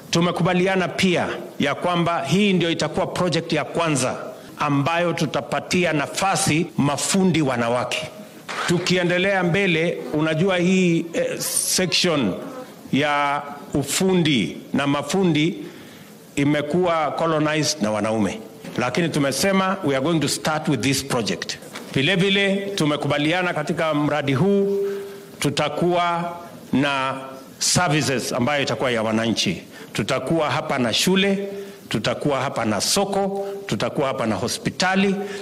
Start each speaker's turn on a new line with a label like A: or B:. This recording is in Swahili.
A: Tumekubaliana pia ya kwamba hii ndio itakuwa project ya kwanza ambayo tutapatia nafasi mafundi wanawake. Tukiendelea mbele, unajua hii eh, section ya ufundi na mafundi imekuwa colonized na wanaume, lakini tumesema we are going to start with this project. Vilevile tumekubaliana katika mradi huu tutakuwa na services ambayo itakuwa ya wananchi. Tutakuwa hapa na shule, tutakuwa hapa na soko, tutakuwa hapa na hospitali.